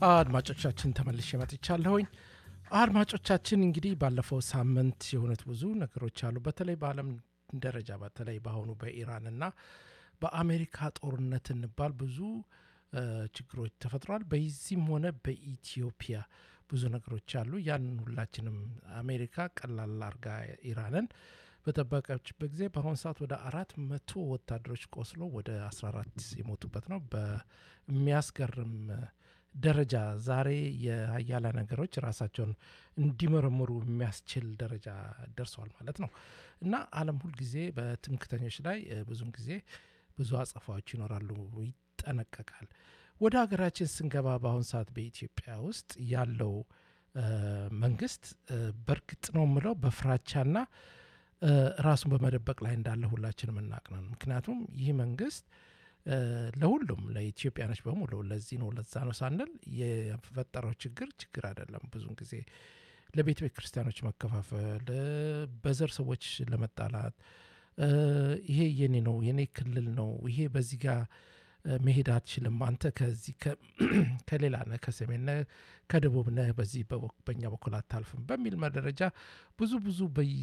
አድማጮቻችን ተመልሼ መጥቻለሁኝ። አድማጮቻችን እንግዲህ ባለፈው ሳምንት የሆኑት ብዙ ነገሮች አሉ። በተለይ በዓለም ደረጃ በተለይ በአሁኑ በኢራንና በአሜሪካ ጦርነት እንባል ብዙ ችግሮች ተፈጥሯል። በዚህም ሆነ በኢትዮጵያ ብዙ ነገሮች አሉ። ያንን ሁላችንም አሜሪካ ቀላል አርጋ ኢራንን በጠበቀችበት ጊዜ በአሁኑ ሰዓት ወደ አራት መቶ ወታደሮች ቆስሎ ወደ 14 የሞቱበት ነው። በሚያስገርም ደረጃ ዛሬ የሀያላ ነገሮች ራሳቸውን እንዲመረምሩ የሚያስችል ደረጃ ደርሰዋል ማለት ነው እና ዓለም ሁልጊዜ በትምክተኞች ላይ ብዙም ጊዜ ብዙ አጸፋዎች ይኖራሉ፣ ይጠነቀቃል። ወደ ሀገራችን ስንገባ በአሁን ሰዓት በኢትዮጵያ ውስጥ ያለው መንግስት በእርግጥ ነው የምለው በፍራቻና ራሱን በመደበቅ ላይ እንዳለ ሁላችንም እናቅነን። ምክንያቱም ይህ መንግስት ለሁሉም ለኢትዮጵያኖች በሙሉ ለዚህ ነው ለዛ ነው ሳንል የፈጠረው ችግር ችግር አይደለም። ብዙን ጊዜ ለቤተ ቤተ ክርስቲያኖች መከፋፈል፣ በዘር ሰዎች ለመጣላት ይሄ የኔ ነው የኔ ክልል ነው ይሄ በዚህ ጋር መሄድ አትችልም፣ አንተ ከዚህ ከሌላ ነህ፣ ከሰሜን ነህ፣ ከደቡብ ነህ፣ በዚህ በእኛ በኩል አታልፍም በሚል መደረጃ ብዙ ብዙ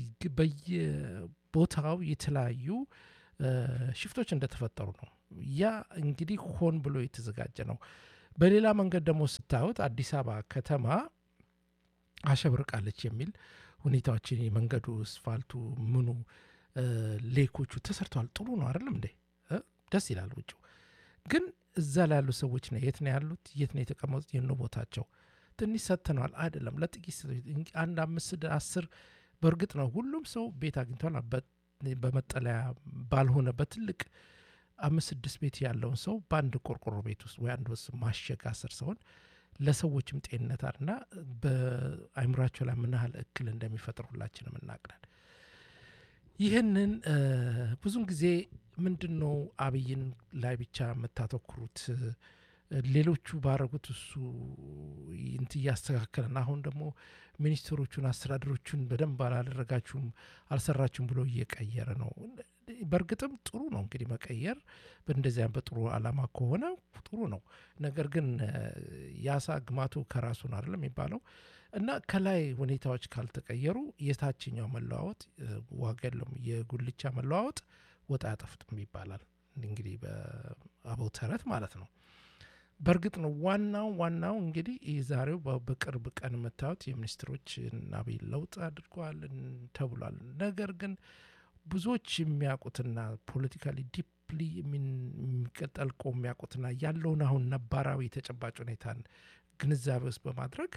በየቦታው የተለያዩ ሽፍቶች እንደተፈጠሩ ነው። ያ እንግዲህ ሆን ብሎ የተዘጋጀ ነው። በሌላ መንገድ ደግሞ ስታዩት አዲስ አበባ ከተማ አሸብርቃለች የሚል ሁኔታዎችን የመንገዱ ስፋልቱ፣ ምኑ፣ ሌኮቹ ተሰርተዋል። ጥሩ ነው አይደለም እንዴ? ደስ ይላል። ውጭ ግን እዛ ላይ ያሉ ሰዎች ነው የት ነው ያሉት? የት ነው የተቀመጡት? የነ ቦታቸው ትንሽ ሰጥተነዋል አይደለም ለጥቂት አንድ አምስት አስር በእርግጥ ነው ሁሉም ሰው ቤት አግኝቷል። በመጠለያ ባልሆነ በትልቅ አምስት ስድስት ቤት ያለውን ሰው በአንድ ቆርቆሮ ቤት ውስጥ ወይ አንድ ውስጥ ማሸግ አስር ሰውን ለሰዎችም ጤንነት አልና በአይምሯቸው ላይ ምን ያህል እክል እንደሚፈጥር ሁላችንም እናቅናል። ይህንን ብዙን ጊዜ ምንድን ነው አብይን ላይ ብቻ የምታተኩሩት? ሌሎቹ ባረጉት እሱ እንት እያስተካከለን አሁን ደግሞ ሚኒስትሮቹን አስተዳደሮቹን በደንብ አላደረጋችሁም አልሰራችሁም ብሎ እየቀየረ ነው። በእርግጥም ጥሩ ነው እንግዲህ መቀየር በእንደዚያ በጥሩ አላማ ከሆነ ጥሩ ነው። ነገር ግን የአሳ ግማቱ ከራሱን አይደለም የሚባለው እና ከላይ ሁኔታዎች ካልተቀየሩ የታችኛው መለዋወጥ ዋጋ የለውም። የጉልቻ መለዋወጥ ወጥ አያጠፍጥም ይባላል እንግዲህ በአበው ተረት ማለት ነው። በእርግጥ ነው ዋናው ዋናው እንግዲህ ዛሬው በቅርብ ቀን የምታዩት የሚኒስትሮች አብይ ለውጥ አድርገዋል ተብሏል። ነገር ግን ብዙዎች የሚያውቁትና ፖለቲካሊ ዲፕሊ የሚቀጠልቆ የሚያውቁትና ያለውን አሁን ነባራዊ ተጨባጭ ሁኔታን ግንዛቤ ውስጥ በማድረግ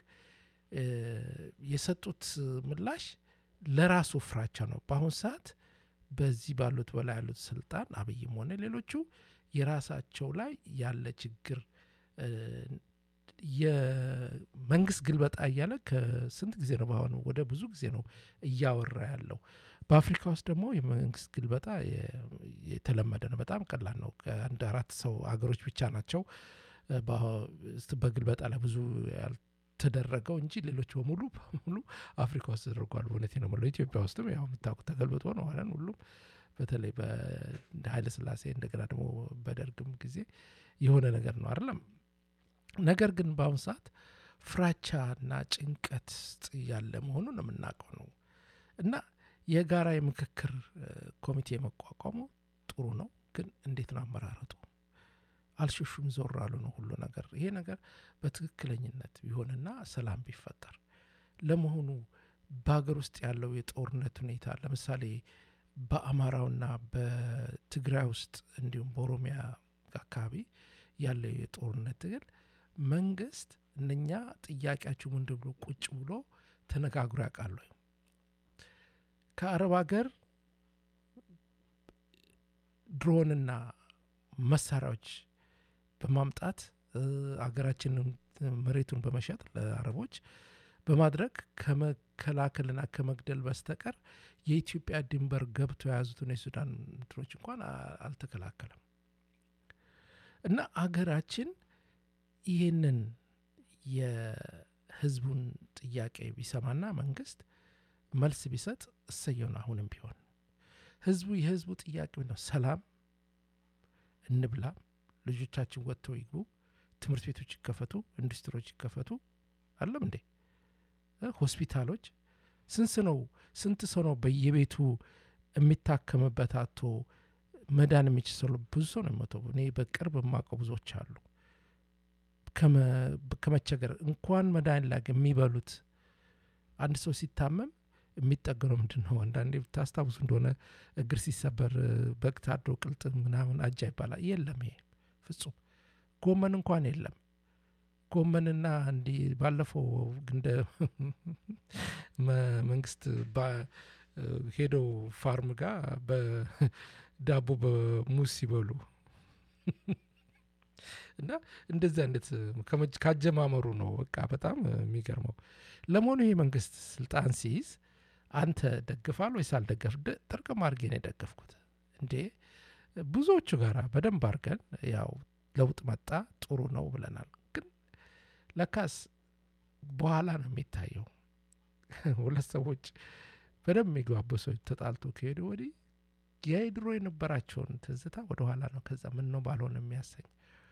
የሰጡት ምላሽ ለራሱ ፍራቻ ነው። በአሁን ሰዓት በዚህ ባሉት በላይ ያሉት ስልጣን አብይም ሆነ ሌሎቹ የራሳቸው ላይ ያለ ችግር የመንግስት ግልበጣ እያለ ከስንት ጊዜ ነው በአሁኑ ወደ ብዙ ጊዜ ነው እያወራ ያለው። በአፍሪካ ውስጥ ደግሞ የመንግስት ግልበጣ የተለመደ ነው። በጣም ቀላል ነው። ከአንድ አራት ሰው አገሮች ብቻ ናቸው በግልበጣ ላይ ብዙ ያልተደረገው እንጂ ሌሎች በሙሉ በሙሉ አፍሪካ ውስጥ ተደርጓል። እውነቴ ነው የምለው ኢትዮጵያ ውስጥም ያው የምታውቁት ተገልብጦ ነው ማለት ሁሉም በተለይ በኃይለ ሥላሴ እንደገና ደግሞ በደርግም ጊዜ የሆነ ነገር ነው አይደለም። ነገር ግን በአሁኑ ሰዓት ፍራቻና ጭንቀት ያለ መሆኑን የምናውቀው ነው እና የጋራ የምክክር ኮሚቴ መቋቋሙ ጥሩ ነው። ግን እንዴት ነው አመራረጡ? አልሸሹም ዞር አሉ ነው ሁሉ ነገር። ይሄ ነገር በትክክለኝነት ቢሆንና ሰላም ቢፈጠር ለመሆኑ በሀገር ውስጥ ያለው የጦርነት ሁኔታ ለምሳሌ በአማራውና በትግራይ ውስጥ እንዲሁም በኦሮሚያ አካባቢ ያለው የጦርነት ትግል መንግስት እነኛ ጥያቄያችሁ ምንድን ብሎ ቁጭ ብሎ ተነጋግሮ ያውቃሉ? ከአረብ ሀገር ድሮንና መሳሪያዎች በማምጣት አገራችንን መሬቱን በመሸጥ ለአረቦች በማድረግ ከመከላከልና ከመግደል በስተቀር የኢትዮጵያ ድንበር ገብቶ የያዙትን የሱዳን እንትኖች እንኳን አልተከላከለም። እና አገራችን ይህንን የህዝቡን ጥያቄ ቢሰማና መንግስት መልስ ቢሰጥ እሰየውን። አሁንም ቢሆን ህዝቡ የህዝቡ ጥያቄ ነው፣ ሰላም እንብላ፣ ልጆቻችን ወጥተው ይግቡ፣ ትምህርት ቤቶች ይከፈቱ፣ ኢንዱስትሪዎች ይከፈቱ። አለም እንዴ ሆስፒታሎች ስንት ነው ስንት ሰው ነው በየቤቱ የሚታከምበት አቶ መዳን የሚችል ሰው ብዙ ሰው ነው የሚሞተው። እኔ በቅርብ የማውቀው ብዙዎች አሉ። ከመቸገር እንኳን መድኃኒት ላገ የሚበሉት አንድ ሰው ሲታመም የሚጠገነው ምንድን ነው? አንዳንዴ ታስታውሱ እንደሆነ እግር ሲሰበር በግ ታርዶ ቅልጥም ምናምን አጃ ይባላል። የለም፣ ይሄ ፍጹም ጎመን እንኳን የለም። ጎመንና እንዲህ ባለፈው እንደ መንግስት ሄደው ፋርም ጋር በዳቦ በሙዝ ሲበሉ እና እንደዚህ አይነት ካጀማመሩ ነው። በቃ በጣም የሚገርመው። ለመሆኑ ይህ መንግስት ስልጣን ሲይዝ አንተ ደግፋል ወይስ አልደገፍ? ጥርቅም አድርጌ ነው የደገፍኩት። እንዴ ብዙዎቹ ጋራ በደንብ አድርገን ያው ለውጥ መጣ ጥሩ ነው ብለናል። ግን ለካስ በኋላ ነው የሚታየው። ሁለት ሰዎች በደንብ የሚግባቡ ሰዎች ተጣልቶ ከሄዱ ወዲህ የድሮ የነበራቸውን ትዝታ ወደኋላ ነው ከዛ ምን ነው ባልሆነ የሚያሰኝ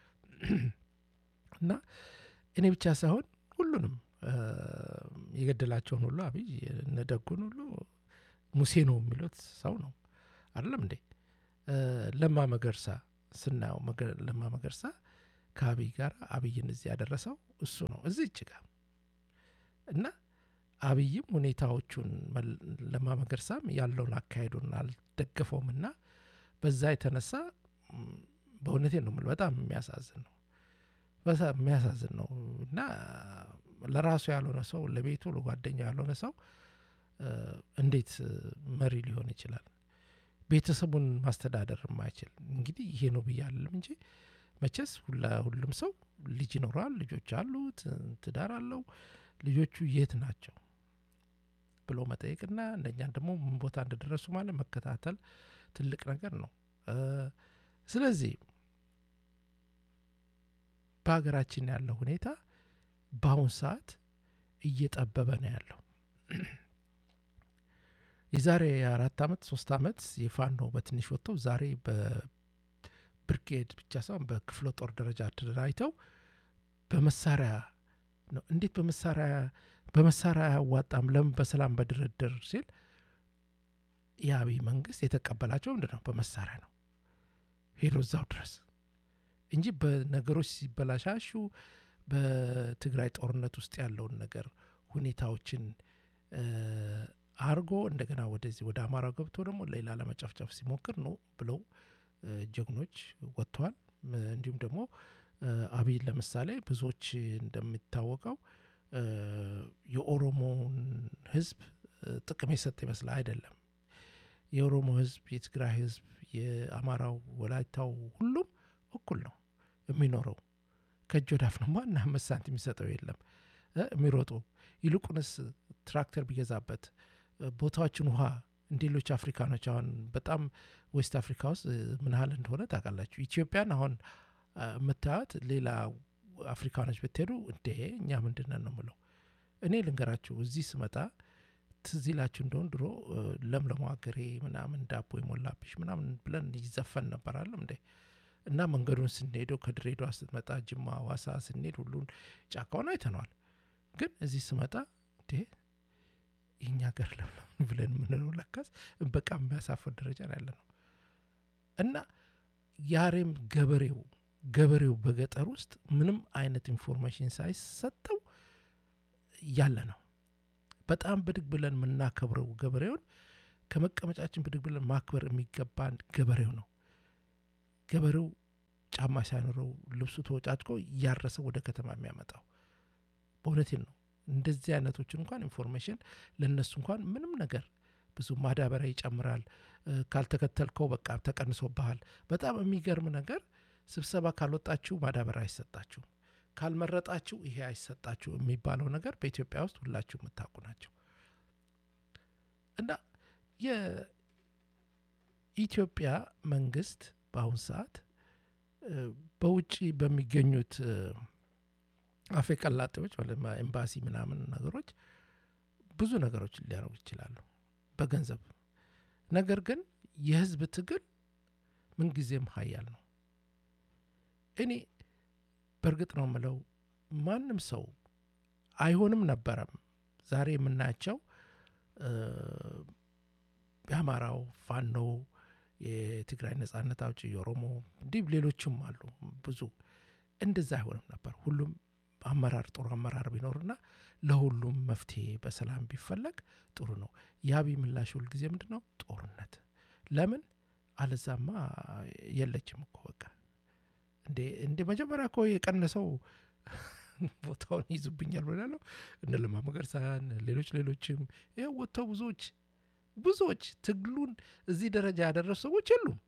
እና እኔ ብቻ ሳይሆን ሁሉንም የገደላቸውን ሁሉ አብይ እነደጉን ሁሉ ሙሴ ነው የሚሉት ሰው ነው አይደለም እንዴ? ለማ መገርሳ ስናየው ለማ መገርሳ ከአብይ ጋር አብይን እዚህ ያደረሰው እሱ ነው እዚህ እጅ ጋር እና አብይም ሁኔታዎቹን ለማ መገርሳም ያለውን አካሄዱን አልደገፈውም እና በዛ የተነሳ በእውነቴ ነው የምልህ በጣም የሚያሳዝን ነው የሚያሳዝን ነው እና ለራሱ ያልሆነ ሰው ለቤቱ ለጓደኛው ያልሆነ ሰው እንዴት መሪ ሊሆን ይችላል? ቤተሰቡን ማስተዳደር የማይችል እንግዲህ ይሄ ነው ብዬ አለም እንጂ መቼስ ሁሉም ሰው ልጅ ይኖረዋል፣ ልጆች አሉት፣ ትዳር አለው። ልጆቹ የት ናቸው ብሎ መጠየቅና እንደኛን ደግሞ ምን ቦታ እንደደረሱ ማለት መከታተል ትልቅ ነገር ነው። ስለዚህ በሀገራችን ያለው ሁኔታ በአሁን ሰዓት እየጠበበ ነው ያለው። የዛሬ አራት ዓመት ሶስት ዓመት የፋኖ በትንሽ ወጥተው ዛሬ በብርጌድ ብቻ ሳይሆን በክፍለ ጦር ደረጃ ተደራጅተው በመሳሪያ ነው። እንዴት በመሳሪያ በመሳሪያ አያዋጣም ለምን በሰላም በድርድር ሲል የአብይ መንግስት የተቀበላቸው ምንድን ነው? በመሳሪያ ነው ሄዶ እዛው ድረስ እንጂ በነገሮች ሲበላሻሹ በትግራይ ጦርነት ውስጥ ያለውን ነገር ሁኔታዎችን አርጎ እንደገና ወደዚህ ወደ አማራው ገብቶ ደግሞ ሌላ ለመጨፍጨፍ ሲሞክር ነው ብለው ጀግኖች ወጥተዋል። እንዲሁም ደግሞ አብይ ለምሳሌ ብዙዎች እንደሚታወቀው የኦሮሞን ህዝብ ጥቅም የሰጠ ይመስላል። አይደለም። የኦሮሞ ህዝብ፣ የትግራይ ህዝብ፣ የአማራው፣ ወላይታው ሁሉም እኩል ነው የሚኖረው። ከእጅ ወዳፍ ነው። ማና አምስት ሳንቲም የሚሰጠው የለም የሚሮጡ ይልቁንስ ትራክተር ቢገዛበት ቦታዎችን ውሃ እንደ ሌሎች አፍሪካኖች አሁን በጣም ዌስት አፍሪካ ውስጥ ምን ያህል እንደሆነ ታውቃላችሁ። ኢትዮጵያን አሁን የምታዩት ሌላ አፍሪካኖች ብትሄዱ እንዴ እኛ ምንድነን ነው ምለው። እኔ ልንገራችሁ እዚህ ስመጣ ትዝ ይላችሁ እንደሆን ድሮ ለምለሙ ሀገሬ ምናምን ዳቦ የሞላብሽ ምናምን ብለን ይዘፈን ነበራለም እንዴ እና መንገዱን ስንሄደው ከድሬዳዋ ስትመጣ ጅማ፣ ዋሳ ስንሄድ ሁሉን ጫካውን አይተነዋል። ግን እዚህ ስመጣ እንዴ የኛ ሀገር ለምለም ብለን የምንለው ለካስ በቃ የሚያሳፍር ደረጃ ነው ያለ ነው። እና ያሬም ገበሬው ገበሬው በገጠር ውስጥ ምንም አይነት ኢንፎርሜሽን ሳይሰጠው ያለ ነው። በጣም ብድግ ብለን የምናከብረው ገበሬውን ከመቀመጫችን ብድግ ብለን ማክበር የሚገባን ገበሬው ነው። ገበሬው ጫማ ሳይኖረው ልብሱ ተወጫጭቆ እያረሰ ወደ ከተማ የሚያመጣው በእውነቴን ነው። እንደዚህ አይነቶችን እንኳን ኢንፎርሜሽን ለእነሱ እንኳን ምንም ነገር ብዙ ማዳበሪያ ይጨምራል፣ ካልተከተልከው በቃ ተቀንሶብሃል። በጣም የሚገርም ነገር ስብሰባ ካልወጣችሁ ማዳበሪያ አይሰጣችሁም፣ ካልመረጣችሁ ይሄ አይሰጣችሁ የሚባለው ነገር በኢትዮጵያ ውስጥ ሁላችሁ የምታውቁ ናቸው። እና የኢትዮጵያ መንግስት በአሁን ሰዓት በውጭ በሚገኙት አፌ ቀላጤዎች ኤምባሲ ምናምን ነገሮች ብዙ ነገሮች ሊያደርጉ ይችላሉ በገንዘብ ነገር ግን የህዝብ ትግል ምንጊዜም ሀያል ነው። እኔ በእርግጥ ነው የምለው ማንም ሰው አይሆንም ነበረም ዛሬ የምናያቸው እ፣ የአማራው ፋኖ የትግራይ ነጻነት አውጪ የኦሮሞ እንዲህ ሌሎችም አሉ ብዙ እንደዛ አይሆንም ነበር ሁሉም አመራር ጥሩ አመራር ቢኖርና ለሁሉም መፍትሄ በሰላም ቢፈለግ ጥሩ ነው የአብይ ምላሽ ሁልጊዜ ምንድን ነው ጦርነት ለምን አለዛማ የለችም እኮ በቃ እንዴ እንደ መጀመሪያ እኮ የቀነሰው ቦታውን ይዙብኛል ብላለሁ እነ ለማ መገርሳን ሌሎች ሌሎችም ይኸው ወጥተው ብዙዎች ብዙዎች ትግሉን እዚህ ደረጃ ያደረሱ ሰዎች የሉም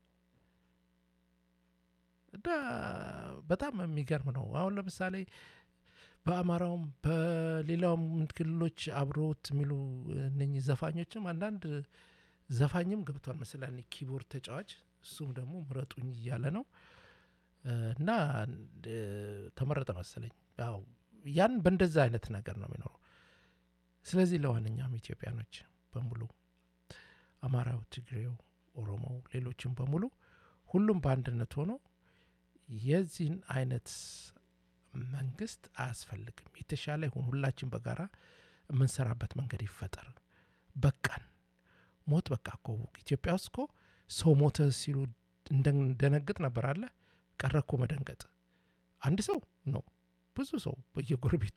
እና በጣም የሚገርም ነው አሁን ለምሳሌ በአማራውም በሌላውም ክልሎች አብሮት የሚሉ እነኚህ ዘፋኞችም አንዳንድ ዘፋኝም ገብቷል መሰለኝ ኪቦርድ ተጫዋች እሱም ደግሞ ምረጡኝ እያለ ነው እ፣ እና እ፣ ተመረጠ መሰለኝ ያው ያን በእንደዛ አይነት ነገር ነው የሚኖረው ስለዚህ ለዋነኛውም ኢትዮጵያኖች በሙሉ አማራው ትግሬው ኦሮሞው ሌሎችም በሙሉ ሁሉም በአንድነት ሆኖ የዚህን አይነት መንግስት አያስፈልግም የተሻለ ይሁን ሁላችን በጋራ የምንሰራበት መንገድ ይፈጠር በቃን ሞት በቃ እኮ ኢትዮጵያ ውስጥ እኮ ሰው ሞተ ሲሉ እንደነግጥ ነበር አለ ቀረ እኮ መደንገጥ አንድ ሰው ነው ብዙ ሰው በየጎረቤቱ